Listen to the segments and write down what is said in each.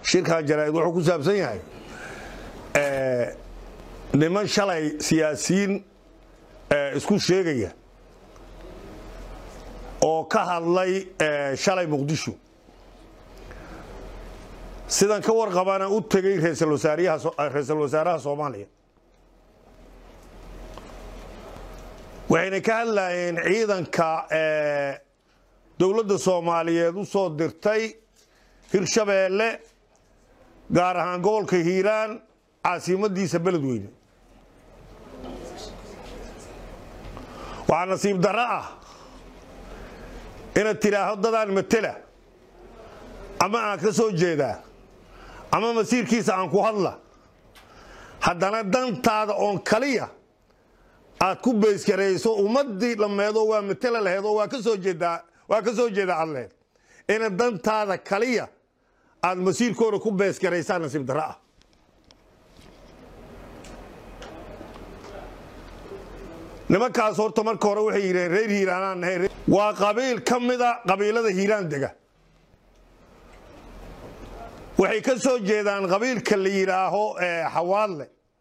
shirkan jaraa'id wuxuu ku saabsan yahay niman shalay siyaasiyiin isku sheegaya oo ka hadlay shalay muqdisho sidan ka warqabana u tegey raysal wasaaraha soomaaliya waxayna ka hadlayeen ciidanka dowladda soomaaliyeed u soo dirtay hirshabeelle gaar ahaan gobolka hiiraan caasimadiisa beledweyne waxaa nasiib darro ah inaad tidhaahdo dadaan matela ama aan ka soo jeedaa ama masiirkiisa aan ku hadla haddana dantaada oon kaliya aad ku beyskarayso ummadii dhammeedoo waa matela laheed oo waa ka soo jeedaa waa ka soo jeeda aad laheed ina dantaada kaliya aad masiirkooda ku beesgaraysaa nasiib darro ah nimankaas horta marka hore waxay yidhaheen reer hiiraanaan nahay waa qabiil ka mida qabiilada hiiraan dega waxay ka soo jeedaan qabiilka la yidhaaho xawaadle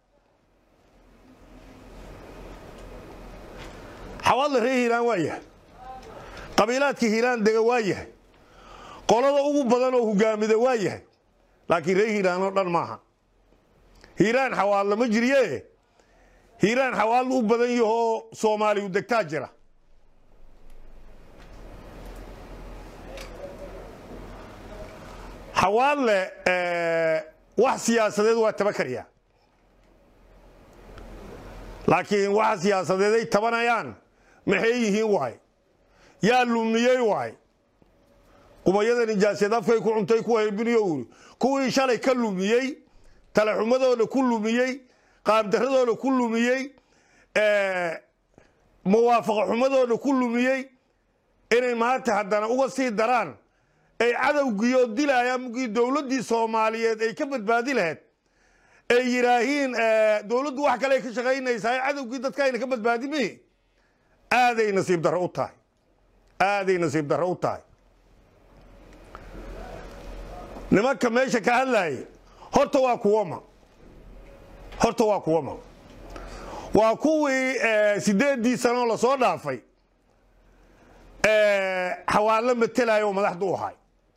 xawaadle reer hiiraan waa yahay qabiilaadka hiiraan dega waa yahay qolada ugu badan oo hogaamida waa yahay laakiin reer hiiraan oo dhan maaha hiiraan xawaadle ma jirye hiiraan xawaadle u badan yahoo soomaaliyu degtaa jira xawaadle wax siyaasadeed waa taba karyaa laakiin waxa siyaasadeed ay tabanayaan maxay yihiin waay yaa lumiyey waay qubayada nijaaseed afkay ku cuntay ku haybiniyo uri kuwii shalay ka lumiyey talaxumadooda ku lumiyey qaabdaradooda ku lumiyey muwaafaqa xumadooda ku lumiyey inay maanta haddana uga sii daraan ay cadowgiioo dilaayaan mugii dowladdii soomaaliyeed ay ka badbaadi lahayd ay yidhaahiin dowladdu wax kale ay ka shaqaynaysaa cadowgii dadka ayna ka badbaadi mihi aaday nasiib darro u tahay aaday nasiib darro u tahay nimanka meesha ka hadlaayay horta waa kuwama horta waa kuwama waa kuwii sideeddii sanoo lasoo dhaafay xawaallo matelayo oo madaxdu u ahay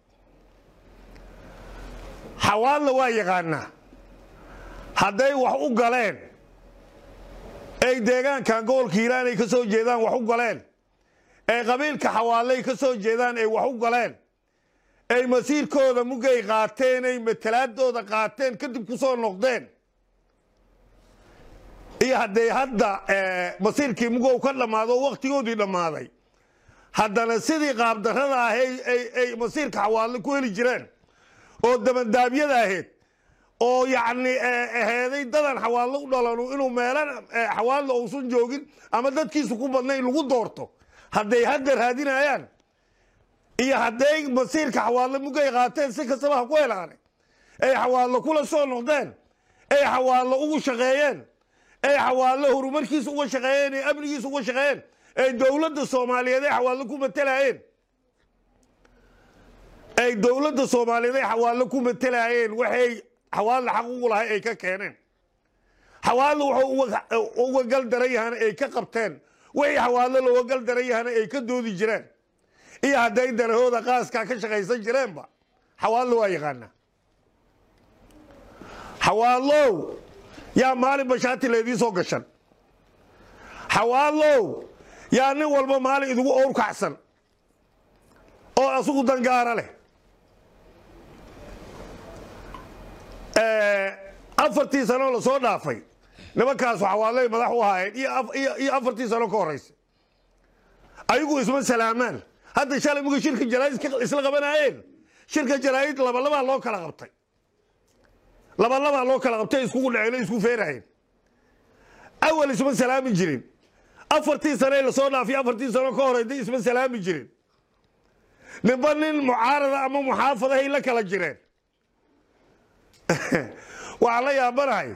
xawaallo waa yaqaanaa hadday wax u galeen ay deegaankan gobolka hiiraan ay ka soo jeedaan wax u galeen ay qabiilka xawaalay ka soo jeedaan ay wax u galeen ay masiirkooda mugay qaateen ay matalaadooda qaateen kadib ku soo noqdeen iyo hadday hadda masiirkii mugow ka dhammaado wakhtigoodii dhammaaday haddana sidii qaabdarrada ah ay masiirka xawaallo ku heli jireen oo dabandaabyada ahayd oo yacni aheeday dadan xawaallo u dhalanu inuu meelan xawaallo uusan joogin ama dadkiisu ku badnayn lagu doorto hadday hadda raadinayaan iyo hadday masiirka xawaallo mugay qaateen si kastaba ha ku helaane ay xawaallo kula soo noqdeen ay xawaallo ugu shaqeeyeen ay xawaallo horumarkiisa uga shaqeeyeen ee amnigiisa uga shaqeeyeen ay dowladda soomaaliyeed ay xawaallo ku matelaayeen ay dowladda soomaaliyeed ay xawaallo ku matelaayeen waxay xawaallo xaq ugu lahay ay ka keeneen xawaallo wuxuu uga gal daran yahana ay ka qabteen wixii xawaallo looga gal daran yahana ay ka doodi jireen iyo hadday darahooda qaaskaa ka shaqaysan jireenba xawaallo waa yaqaanaa xawaallow yaa maalin bashaati laydii soo gashan xawaallow yaa nin walba maalin idigu owr kacsan oo asugu dangaara leh afartii sanoo lasoo dhaafay nimankaasu xawaalay madax u ahaayeen iyo afartii sano ka horaysa ayagu isma salaamaan hadda shalay muga shirka jaraa'id isla qabanaayeen shirka jaraa'id labalabaa loo kala qabtay labalabaa loo kala qabtay iskugu dhaceen isku feeraheen awal isma salaami jirin afartii sane lasoo dhaafiy afartii sano ka horeyda isma salaami jirin ninba nin mucaarada ama muxaafadahay la kala jireen waxaan la yaabanahay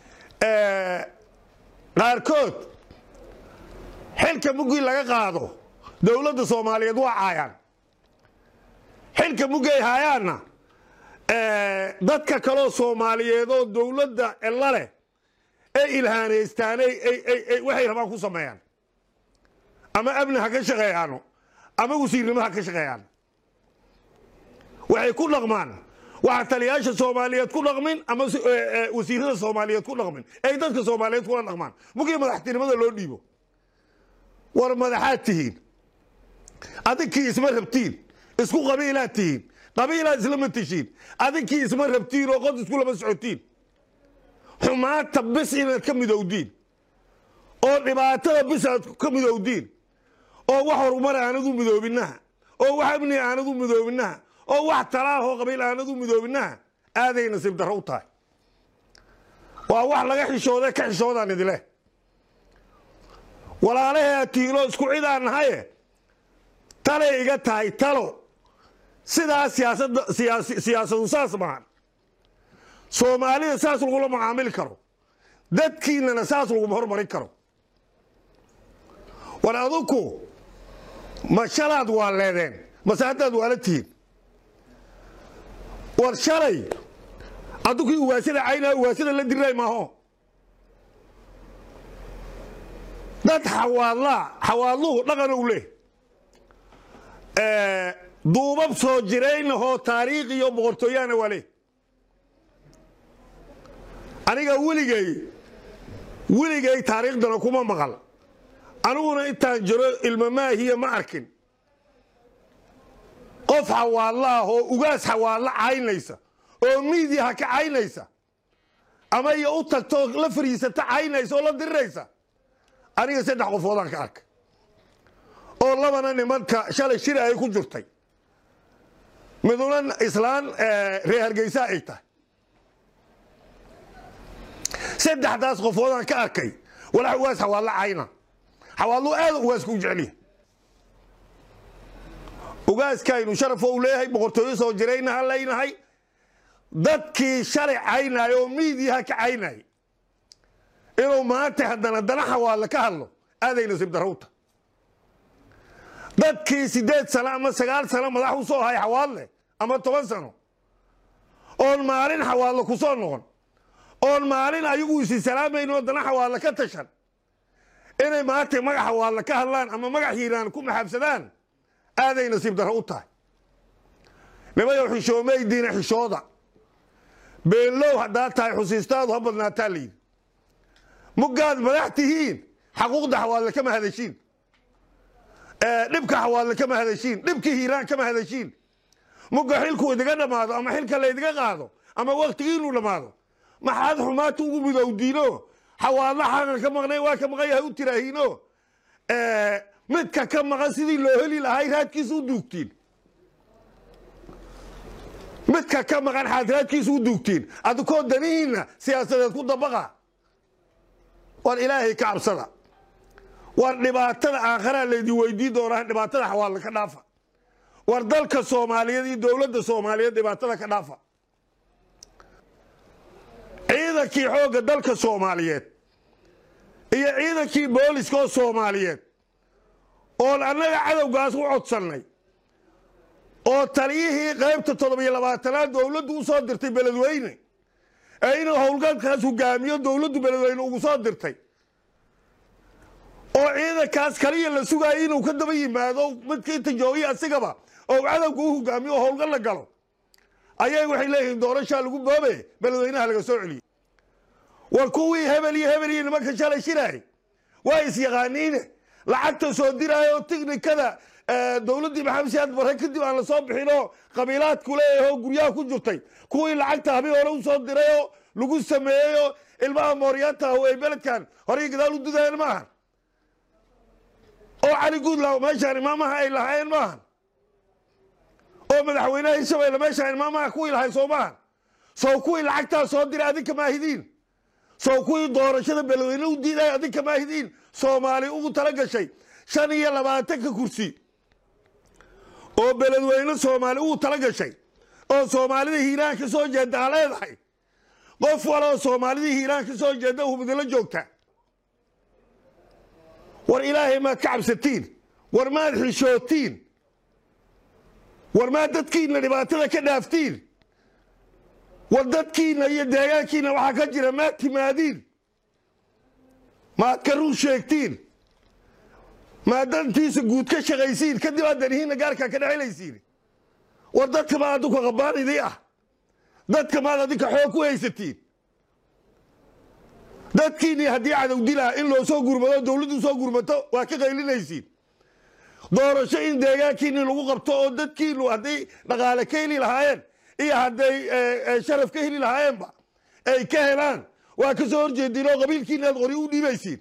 qaarkood xilka muggii laga qaado dowladda soomaaliyeed waa caayaan xilka muggay haayaanna dadka kaloo soomaaliyeed oo dowladda ella leh ay ilhaanaystaan waxay rabaan ku sameeyaan ama amni ha ka shaqeeyaano ama wasiirnimo ha ka shaqeeyaan waxay ku dhaqmaan waxa taliyaasha soomaaliyeed ku dhaqmin ama wasiirada soomaaliyeed ku dhaqmin ay dadka soomaaliyeed kula dhaqmaan mugii madaxtinimada loo dhiibo war madaxaad tihiin adinkii isma rabtiin isku qabiilaad tihiin qabiilaad islama tishiin adinkii isma rabtiin oo qod isku lama socotiin xumaanta bis inaad ka midowdiin oo dhibaatada bis aad ka midowdiin oo wax horumar aanadu midoobinaha oo wax amni aanadu midoobinaha oo wax talaahoo qabiil aanadu midoobinaha aaday nasiib darro u tahay waa wax laga xishooday ka xishoodaan idileh walaalahee aad tihiinoo isku cidaan nahaye talay iga tahay talo sidaa siyaasadu saas maahan soomaalida saas lagula macaamili karo dadkiinana saas laguma hormarin karo war adinku ma shalaad waa leedeen mase haddaad waala tihiin war shalay addunkii uwaasada caynaa uwaasada la diray maaho dad xawaadlaa xawaadluhu dhaqan u leh duubab soo jiraynahoo taariikh iyo boqortooyaana waa leh aniga weligay weligay taariikhdana kuma maqal aniguna intaan jiro ilmamaahiya ma arkin qof xawaadlo ah oo ugaas xawaadlo caynaysa oo miidiyaha ka caynaysa ama iyo u tagto la fariisata caynaysa oo la diriraysa aniga saddex qofoodaan ka arkay oo labana nimanka shalay shir ay ku jirtay miduna islaan reer hargeysa ay tahay saddexdaas qofoodaan ka arkay walax ugaas xawaadlo cayna xawaadlo aad ugaaska u jeceliya ugaaskaynu sharafo u leeyahay boqortooyo soo jirayna ha leynahay dadkii shalay caynay oo miidiyaha ka caynay inuu maanta haddana dana xawaadle ka hadlo aaday nasiib darowta dadkii siddeed sano ama sagaal sano madax u soo hay xawaadle ama toban sano oon maalin xawaadle ku soo noqon oon maalin ayagu isi salaamayn oo dana xawaadle ka tashan inay maanta magac xawaadle ka hadlaan ama magac hiiraan ku maxaabsadaan aaday nasiib darro u tahay nimayow xishoomaydiina xishooda beenlow haddaad tahay xusiistaadu ha badnaataa layidhi muggaad madax tihiin xaquuqda xawaadle kama hadashiin dhibka xawaadle kama hadashiin dhibka hiiraan kama hadashiin mugga xilku idiga dhammaado ama xilka laydiga qaado ama waktigiinu dhammaado maxaad xumaata ugu midowdiino xawaadla xaqan ka maqnay waa ka maqan yahay u tiraahiino midka ka maqan sidii loo heli lahay raadkiisa u duugtiin midka ka maqan xaad raadkiisa u duugtiin adikoo danihiinna siyaasadeed ku dabaqa war ilaahay ka cabsada war dhibaatada aakharaa laydin weydiin doonaa dhibaatada xawaadle ka dhaafa war dalka soomaaliyeed iyo dowladda soomaaliyeed dhibaatada ka dhaafa ciidankii xoogga dalka soomaaliyeed iyo ciidankii booliska oo soomaaliyeed oon annaga cadowgaas u codsannay oo taliyihii qaybta toddobiyo labaatanaad dowladdu u soo dirtay beledweyne ee inuu howlgalkaas hogaamiyo dowladdu beledweyne ugu soo dirtay oo ciidankaas kaliya la sugaayay inuu ka daba yimaado midka inta joogiya asigaba oo cadowga u hogaamiyo oo howlgal la galo ayay waxay leeyihiin doorashaa lagu boobe beledweynaha laga soo celiyey war kuwii hebel iyo hebel iyo nimanka shalay shiraay waa isyaqaaniine lacagta soo diraayo oo tiknikada dowladdii maxamed siyaad barre kadib aan la soo bixin oo qabiilaadku leeyahay oo guryaha ku jirtay kuwii lacagta habi hore u soo diray oo lagu sameeyey oo ilmaha mooryaanta ah ay beledkan horey gadaal u dudayeen maahan oo cali guudlaw meeshaan imaamaha ay lahaayeen maahan oo madaxweynaha hirshabeelle meeshaan imaamaha kuwii lahay soo maahan sow kuwii lacagtaa soo diray adinka maahidiin sow kuwii doorashada beledweyne u diiday adinka maahidiin soomaali ugu tala gashay shan iyo labaatanka kursi oo beledweyne soomaali ugu tala gashay oo soomaalida hiiraan ka soo jeeda ha leedahay qof waloo soomaalidii hiiraan ka soo jeeda hubidila joogta war ilaahay maad ka cabsatiin war maad xishootiin war maad dadkiinna dhibaatada ka dhaaftiin war dadkiina iyo deegaankiina waxaa ka jira maad timaadiin maad ka run sheegtiin maad dantiisa guud ka shaqaysiin kadib aad danihiinna gaarkaa ka dhexelaysiin war dadka maad adinku qabaan idii ah dadka maad adinka xoog ku haysatiin dadkiinii haddii cadow dilaa in loo soo gurmado dowladdu soo gurmato waa ka qaylinaysiin doorasho in deegaankiinii lagu qabto oo dadkiinu hadday dhaqaale ka heli lahaayeen iyo hadday sharaf ka heli lahaayeenba ay ka helaan waa ka soo horjeediin oo qabiilkiina aad qori u dhiibaysiin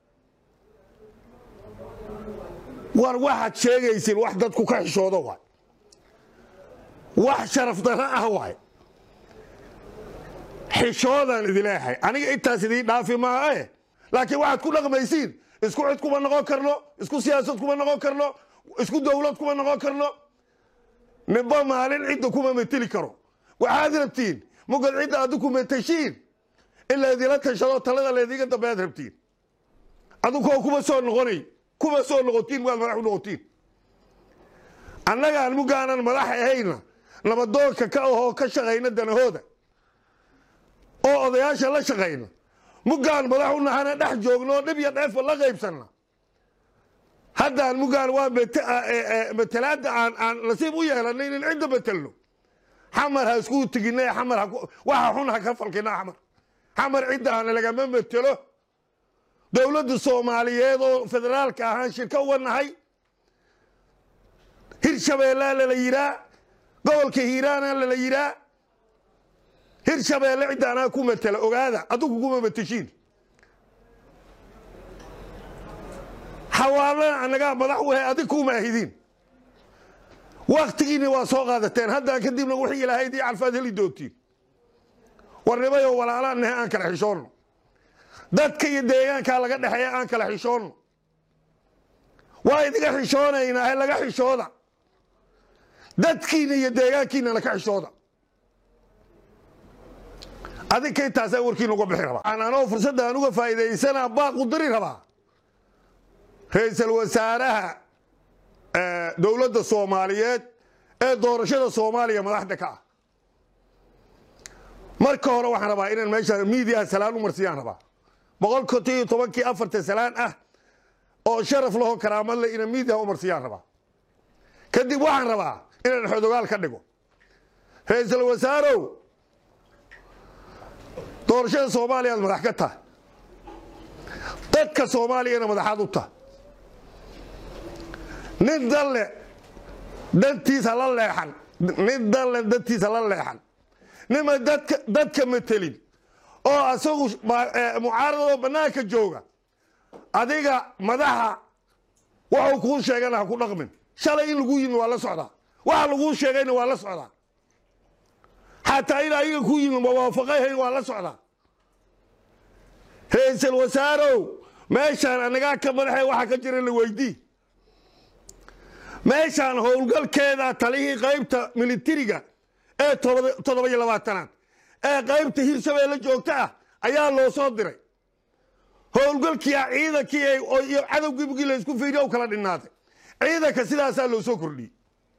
war waxaad sheegaysiin wax dadku ka xishoodo waay wax sharaf darro ah waay xishoodaan idileehay aniga intaas idiin dhaafi maahae laakiin waxaad ku dhaqmaysiin isku cid kuma noqon karno isku siyaasad kuma noqon karno isku dowlad kuma noqon karno ninba maalin cidda kuma mateli karo waxaad rabtiin mugad cidda adiku matashiin in laydila tashado talada laydiga dambead rabtiin adukoo kuma soo noqonay kuma soo noqotiin waad madax u noqotiin annagaan mugaanan madax ahayna nabadoonka ka ahoo ka shaqayna danahooda oo odayaasha la shaqayna muggaan madax u nahana dhex joogno dhib iyo dheefa la qaybsanna haddaan muggaan waa matalaadda aan aan nasiib u yeelanay in cidda matelno xamar ha isku teginay xamar waxa xun ha ka falkina xamar xamar cidda aan lagama matelo dowladda soomaaliyeed oo federaalka ahaan shirka uga nahay hirshabeellea lala yiraa gobolka hiiraana lala yiraa hirshabeelle cidda anaa ku matela ogaada adigu kuma mateshiin xawaalana annagaa madax u he adig kuma ahidiin waktigiinni waa soo qaadateen haddaan kadibna wixii ilaahay dii calfaad heli doontiin warnimayoo walaalaan nahe aan kala xishoonno dadka iyo deegaankaa laga dhexeeya aan kala xishoonno waa idiga xishoonaynaa he laga xishooda dadkiina iyo deegaankiinana ka xishooda adinka intaasaa warkiin uga bixi rabaa anoo fursadda aan uga faa'iidaysanaa baaqu diri rabaa ra-iisul wasaaraha dowladda soomaaliyeed ee doorashada soomaaliya madaxda ka ah marka hore waxaan rabaa inaan meesha miidiyaha salaan u marsiyaan rabaa boqol konton iyo tobankii afartan salaan ah oo sharaf laho karaamad leh inaan miidiyaha u marsiyaan rabaa kadib waxaan rabaa inaan xodogaal ka dhigo ra-iisul wasaarow doorashada soomaaliyaad madax ka tahay dadka soomaaliyana madaxaad u tahay nin dalle dantiisa la leexan nin dalle dantiisa la leexan nima dadka dadka matelin oo asagu mucaaradoo bannaanka jooga adiga madaxa waxuu kuu sheegana ha ku dhaqmin shalay in lagu yimi waa la socdaa waxa laguu sheegayna waa la socdaa xataa in ayaga ku yimi muwaafaqahayn waa la socdaa ra-iisul wasaarow meeshaan anagaa ka madaxee waxa ka jira la weydii meeshaan howlgalkeeda talihii qaybta militariga ee toddoba iyo labaatanaad ee qaybta hirshabeelle joogta ah ayaa loo soo diray howlgalkii ah ciidankii iyo cadowgii mugii laysku fiiriya u kala dhinaaday ciidanka sidaasaa loo soo kordhiyey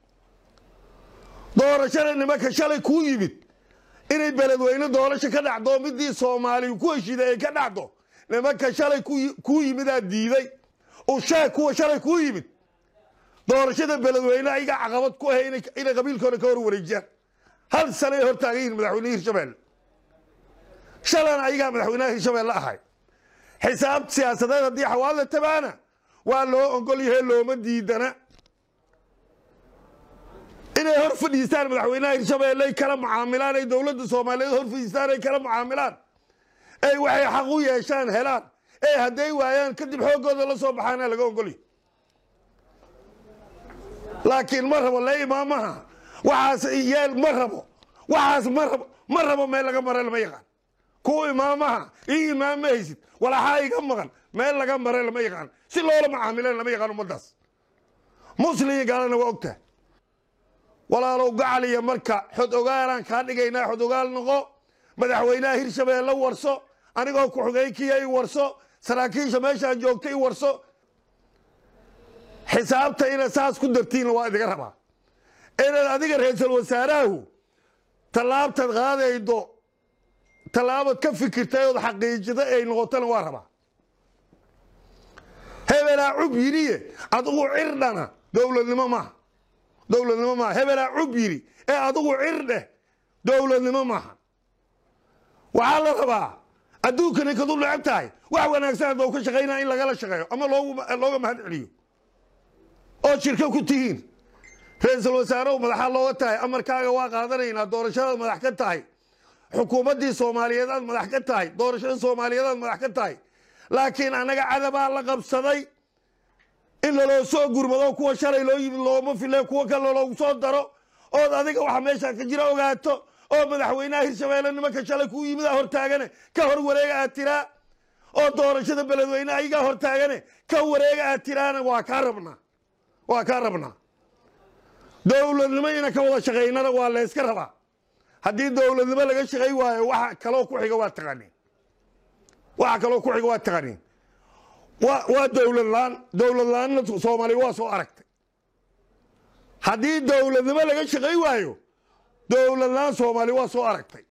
doorashada nimanka shalay kuu yimid inay beledweyne doorasho ka dhacdo midii soomaaliya ku heshiiday ay ka dhacdo nimanka shalay kuu yimidaa diiday usheeg kuwa shalay kuu yimid doorashada beledweyne ayaga caqabad ku ahay inay qabiilkooda ka hor wareejiyaan hal sanay hortaagan yihin madaxweynehi hirshabelle shalana ayagaa madaxweynaha hirshabelle ahay xisaab siyaasadeed haddii xawaalada tabaana waa loo ogol yahay looma diidana inay hor fadhiistaan madaxweynaha hirshabelle ay kala mucaamilaan ay dowladda soomaaliyeed hor fadhiistaan ay kala mucaamilaan ay waxay xaq u yeeshaan helaan ee hadday waayaan kadib xooggooda la soo baxaana laga ogolyahy laakiin ma rabo le imaamaha waxaas yeel ma rabo waxaas ma rabo ma rabo meel laga mare lama yaqaan kuwa imaamaha io imaam ma haysid walaxaa iga maqan meel laga mare lama yaqaan si loola macaamilan lama yaqaan ummaddaas muslim iyo gaalana waa ogtaha walaalow gacaliya marka xod ogaalaan kaa dhigaynaa xod ogaal noqo madaxweynaha hirshabeelle warso anigoo ku-xigeenkiya i warso saraakiisha meeshaan joogta i warso xisaabta inaad saas ku dartiinna waa idiga rabaa inaad adiga ra-iisul wasaarahu tallaabtaad qaadaydo tallaabad ka fikirtay ood xaqiijida ay noqotona waa rabaa hebelaa cub yidhiye adigu cirdhana dowladnimo maaha dowladnimo maaha hebelaa cub yidhi ee adigu cirdheh dowladnimo maaha waxaa la rabaa adduunkani kadu necab tahay wax wanaagsan haddou ka shaqaynaa in lagala shaqeeyo ama looga mahad celiyo ood shirka ku tihiin ra-iisul wasaarehu madaxa looga tahay amarkaaga waa qaadanaynaa doorashadaad madax ka tahay xukuumaddii soomaaliyeed aad madax ka tahay doorashada soomaaliyeed aad madax ka tahay laakiin annaga cadabaa la qabsaday in laloo soo gurmado kuwa shalay loo yimid looma file kuwa kale loogu soo daro ood adiga waxa meesha ka jira ogaato oo madaxweynaha hirshabeelle nimanka shalay kuu yimid a hortaagane ka hor wareega aad tiraa oo doorashada beledweyne ayagaa hortaagane ka wareega aad tiraana waa kaa rabnaa waa kaa rabnaa dowladnimo ina ka wada shaqaynana waa layska rabaa haddii dowladnimo laga shaqay waayo waxa kaloo ku xiga waa taqaaniin waxa kaloo ku xiga waa taqaaniin waa dowlad la-aan dowlad la-aanna soomaaliya waa soo aragtay haddii dowladnimo laga shaqay waayo dowlad la-aan soomaaliya waa soo aragtay